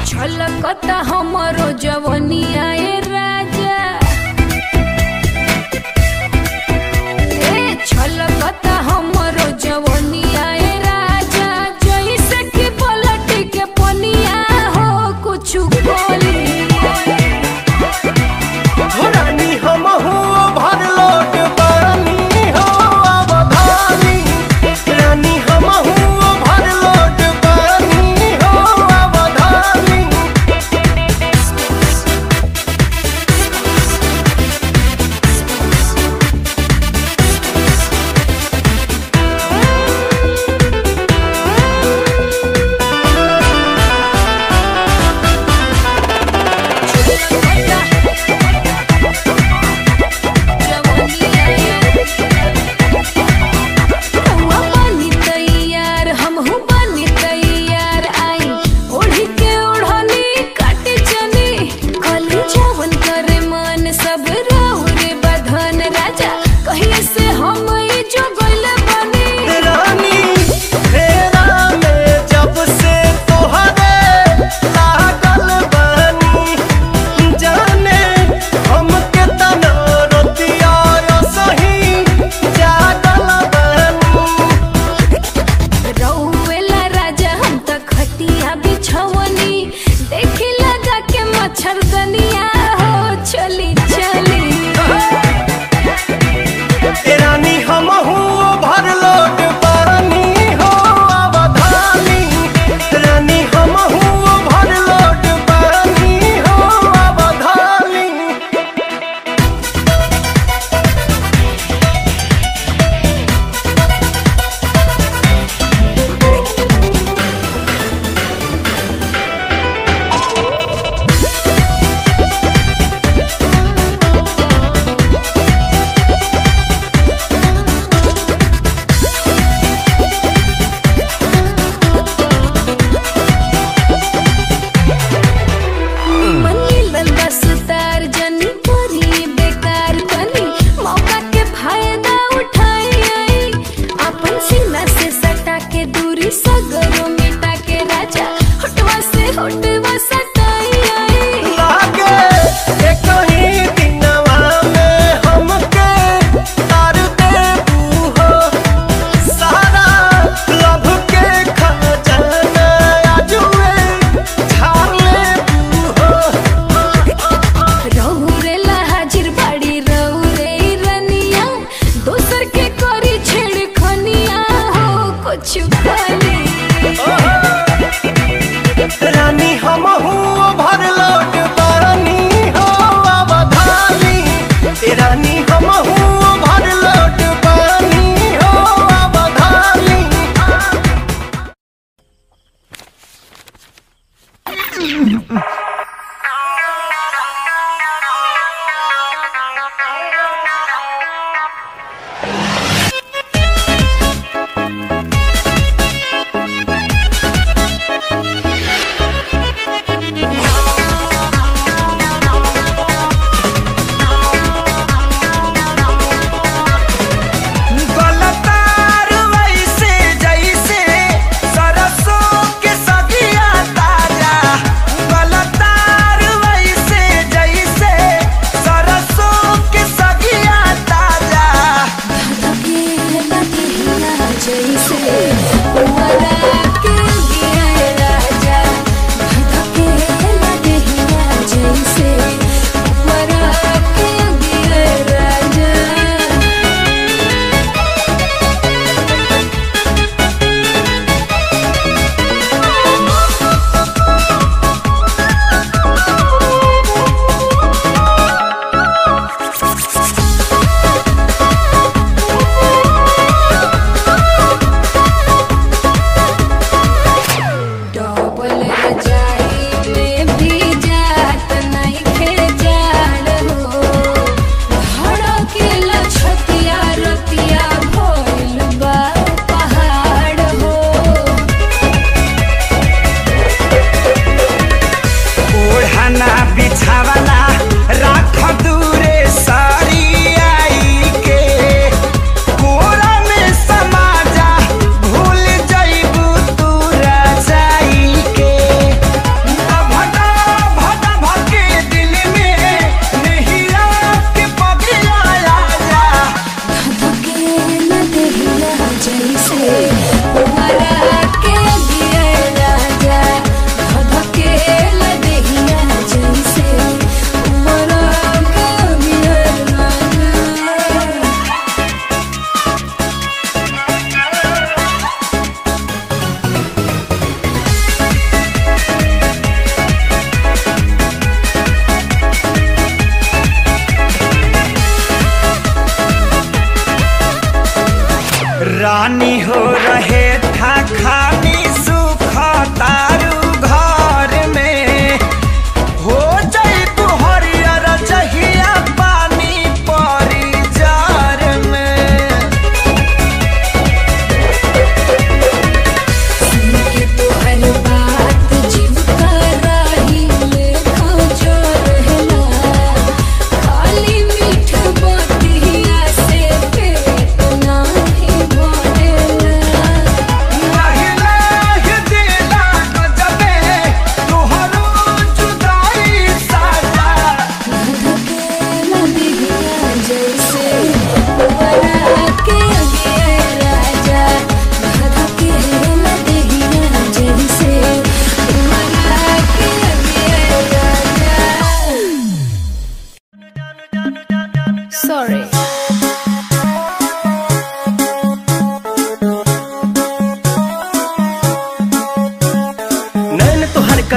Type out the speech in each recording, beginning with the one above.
छलकता हमरो जवनिया ए राजा ए छलकता हमरो जवनिया ए राजा जइसे कि पलट के पनिया हो कुछु बोली रानी हम हो भर लोट पानी हो अवधानी रानी हम हो भर लोट पानी हो अवधानी सब राहु रे बधन राजा कहिए से हम ई जो गइल बनी रानी फेरा में जब से तोहरे लागल बानी जाने हमके तना रोतिया सही जागल बानी रउएला राजा हम त खटिया बिछवनी देखी लगा के मच्छरदनिया हो चली चली ए रानी हम हूँ भर लोट पानी हो अवधानी रानी हम हूँ भर लोट पानी हो अवधानी मनी लंबा सुतार जनी करी बेकार कनी मौका के फायदा उठाई आई अपन सीना से सटा के दूरी सगरो मिटा के राजा होटवा से होटवा सटाई आई लागे ए कहीं दिनवा में हमके तार देबू हो सारा लभ के खजाना आजुए झाड़ लेबू हो रहुरेला हाजिर बाड़ी रहुरे रनिया दोसर के करी छेड़ खनिया हो कुछ खाली रानी हम हूँ भर लोट पानी हो अवधानी रानी हम हूँ भर लोट पानी हो अवधानी गलतार वैसे जैसे सरसों के सगिया ताजा गलत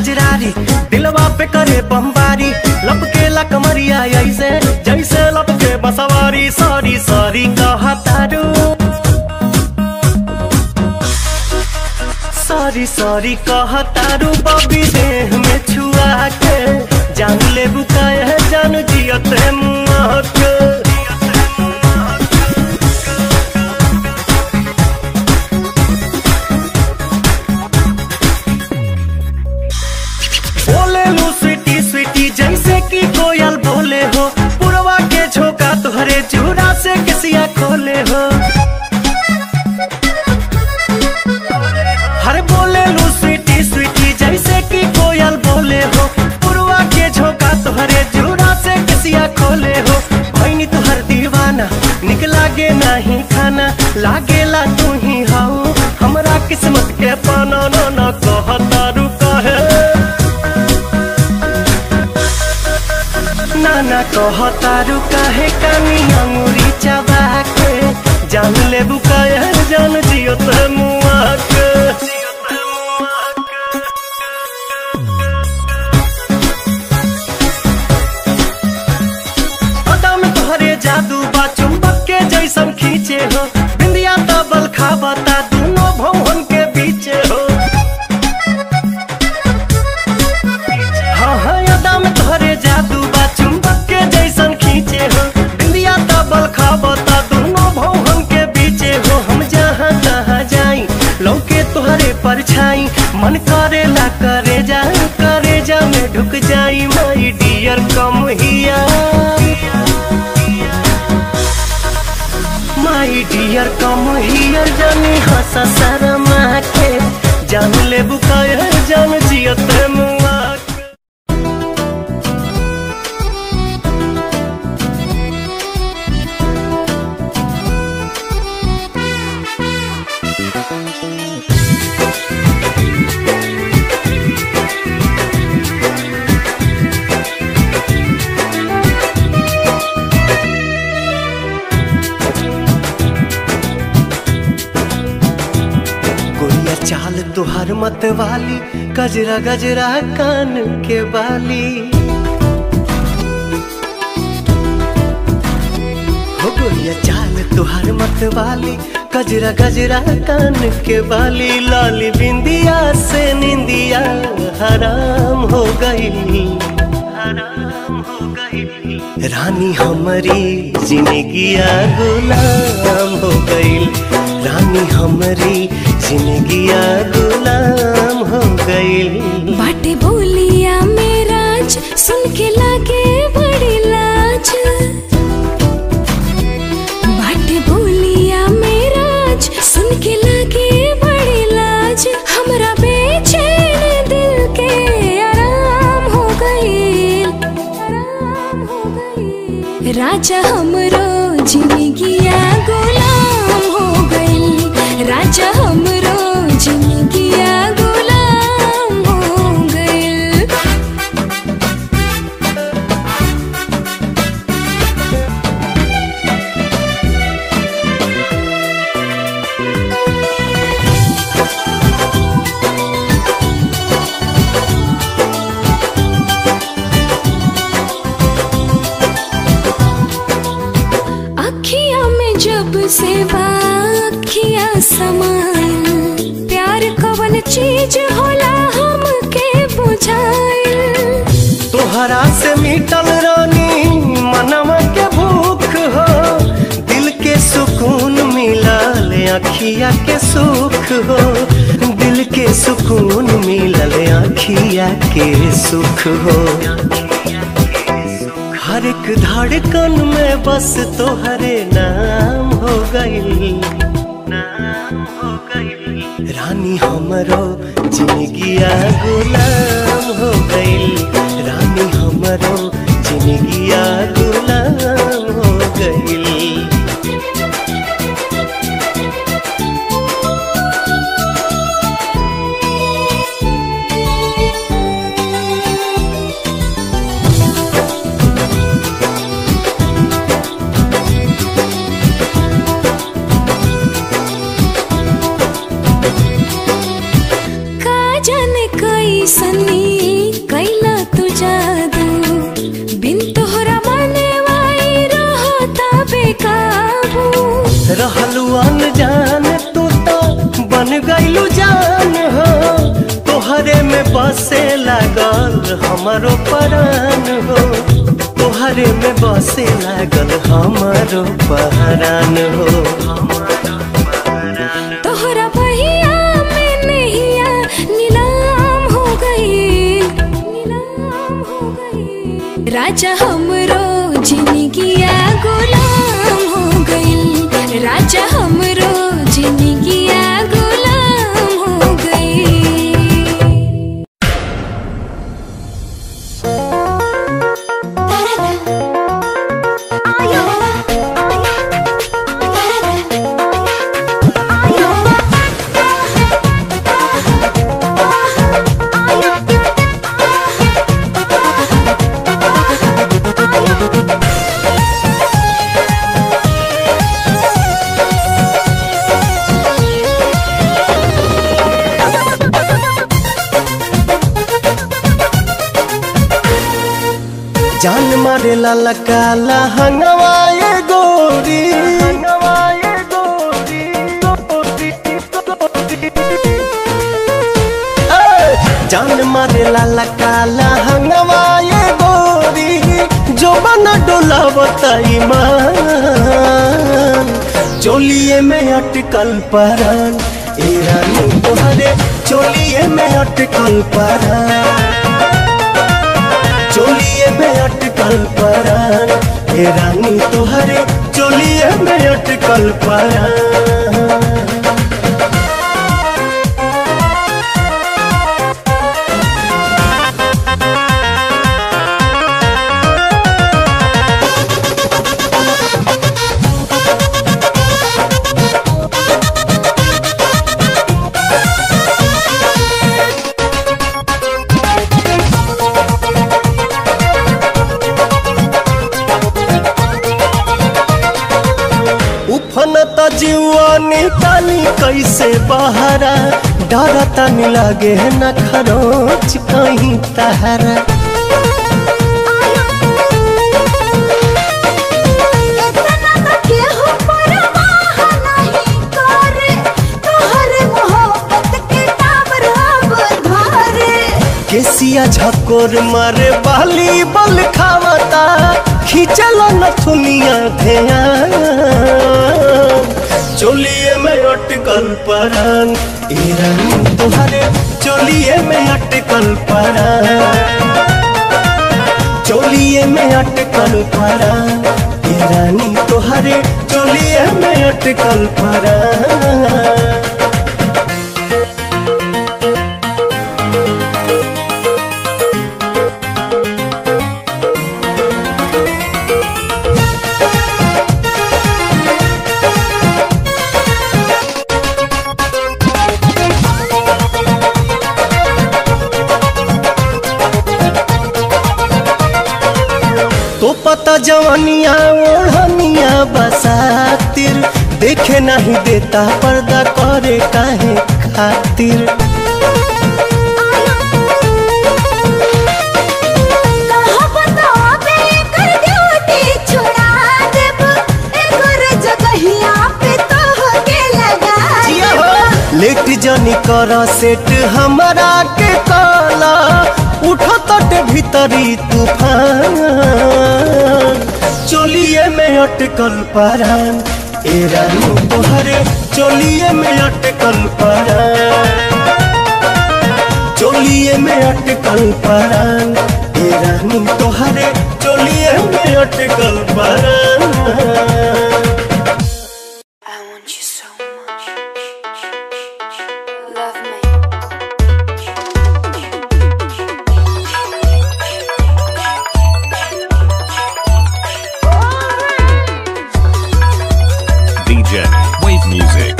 कजरारी दिलवा पे करे बमबारी लपके कमरिया ऐसे जैसे लपके बसवारी सॉरी सॉरी कहा तारू सॉरी सॉरी कहा तारू बबी देह में छुआ के जान ले बुकाय है जान जियत है मुआ के बोले लू स्वीटी स्वीटी जैसे कि कोयल बोले हो पुरवा के झोंका तुहरे चूड़ा से किसिया खोले हो हर बोले लू स्वीटी स्वीटी जैसे कि कोयल बोले हो पुरवा के झोंका तुहरे चूड़ा से किसिया खोले हो भैनी तुहर दीवाना निक लागे नहीं खाना लागेला तू ही हाउ हमरा किस्मत के पाना न न कहता रुका है नाना कहतारू काहे कानी अंगुरी चबा के जान ले बुकाया जान जियो ते मुआ के अदा में तोहरे जादू बा चुंबक के जैसन खींचे हो बिंदिया तबल खाबता दोनों भवन के बीचे हो हाँ हाँ यादा में तोहरे जादू बा चुंबक के जैसन खींचे हो बिंदिया तबल खाबता दोनों भवन के बीचे हो हम जहाँ तहाँ जाई लौके तोहरे परछाई मन करे ला करे जा करे जा में ढुक जाई माई डियर कम हिया माई डियर कम हियर जानी हंसा शर्मा के जान ले बुकाया जान जियत मुआ के। गोरिया चाल तुहार मत वाली गजरा गजरा कान के बाली हो गोरिया चाल तुहार मत वाली गजरा गजरा कान के बाली लाली बिंदिया से निंदिया हराम हो गई हराम हो गई रानी हमारी जिंदगिया गुलाम हो गई रानी हमारी जिंदगिया गुलाम हो गई बाटे बोलिया मेराज सुन के लागे बड़ी लाज बाटे बोलिया मेराज सुन के लागे बड़ी लाज हमरा बेचैन दिल के आराम हो गई आराम हो गई राजा हमरो जिंदगिया गुलाम हो गई राजा हमरो जिंदगिया गुलाम हो गई अखिया में जब से बाखिया समाइल प्यार कवन चीज होला हमके बुझाइल तोहरा से मिटल रानी मनवा के भूख हो दिल के सुकून मिलल अखिया के सुख हो दिल के सुकून मिलल अखिया के सुख हो हर एक धड़कन में बस तोहरे नाम हो गई नाम हो गई रानी हमरो जिंदगिया गुलाम हो गई रानी हमरो जिंदगिया गुलाम हो गई का जाने कैसन रहलू अनजान तू तो बन गईलू जान हो तोहरे में बसे लागल हमारो परान हो तोहरे में बसे लागल हमारो पहरान हो तोहरा बहिया में नैया नीलाम हो गई नीलाम हो गई राजा हमरो जिंदगिया गुलाम हो गई राजा हमरो जिंदगिया गुलाम हो गई जान मारे लाला काला हंगवाए गोरी ए, जान मारे लाला काला हंगवाए गोरी जो बना डोला बताई मान चोलिए में अटकल परान ए रानी तोहरे चोलिए में अटकल परान चोलिए में अटकल परान हे रानी तोहरे चोलिए में अटकल परान उफनत जीवानी तानी कैसे बहरा डरता नहीं लगे न खरोच कहीं तहरा केसिया झकोर मारे बाली बल खावता खींचल नथुनिया ध्यान चोलिए में अटकल परान ए रानी तोहरे चोलिए में अटकल परान चोलिए में अटकल परान ए रानी तोहरे चोलिए में अटकल परान तो पता जवानिया ओढ़निया बसातिर देखे नहीं देता पर्दा करे काहे खातिर जिया हो। लेट जनी कर सेट हमरा के काला उठो तट भीतरी तूफान चोलिए में अटकल परान ए रानी तोहरे चोलिए में अटकल परान चोलिए में अटकल परान ए रानी तोहरे चोलिए में अटकल परान I want you so much. Love me. DJ Wave Music.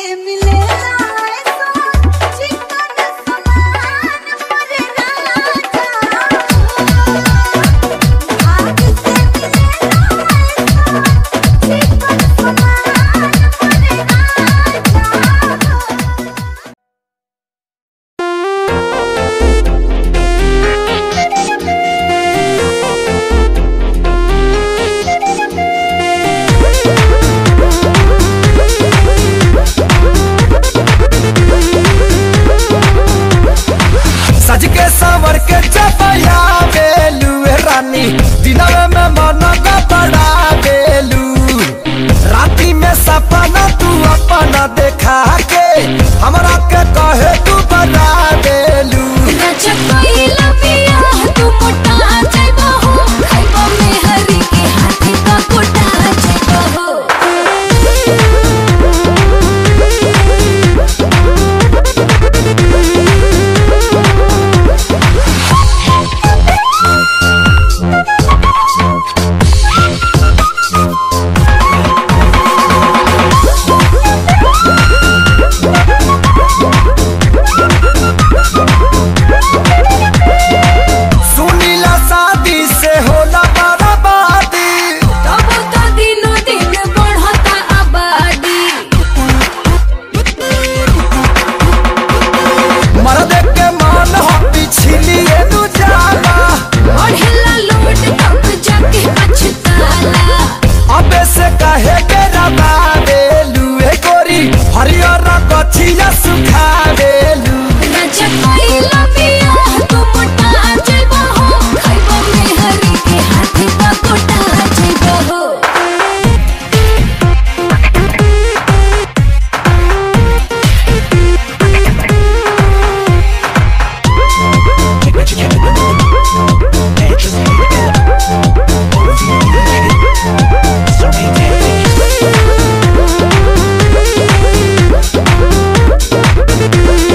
सज के सवर के चपया बेलू रानी दिनवे में मन का बड़ा बेलू राती में सपना तू अपना देखा के हमरा के कहे तू बड़ा बेलू सुनीला शादी से होला बर्बादी मर्द के मान हो पिछलिए नु जाला अबे से कहे के रबा बेलू ए गोरी हरियर गछिया सुखा बेलू Thank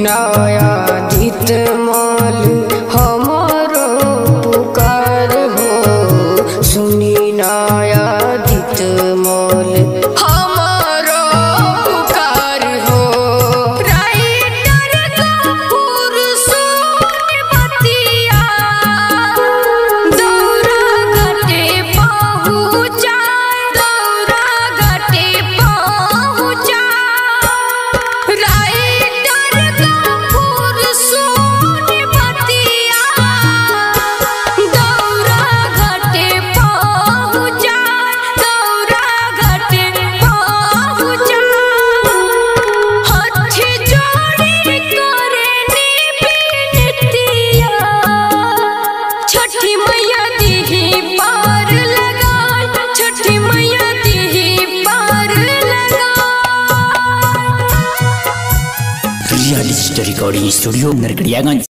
नयादित माल हमारो पुकार हो सुनी नयादित माल हमारो पुकार हो राइटर कपूर सोन बतिया दौरा घटे पहुँचा दौरा घटे पहुँचा राइटर कपूर सोन बतिया दौरा घटे पहुँचा दौरा घटे पहुँचा हाथ जोड़ी करे निबिनतिया छठी मैया दीही पार लगा छठी मैया दीही पार लगा real story recording studio Narkatiaganj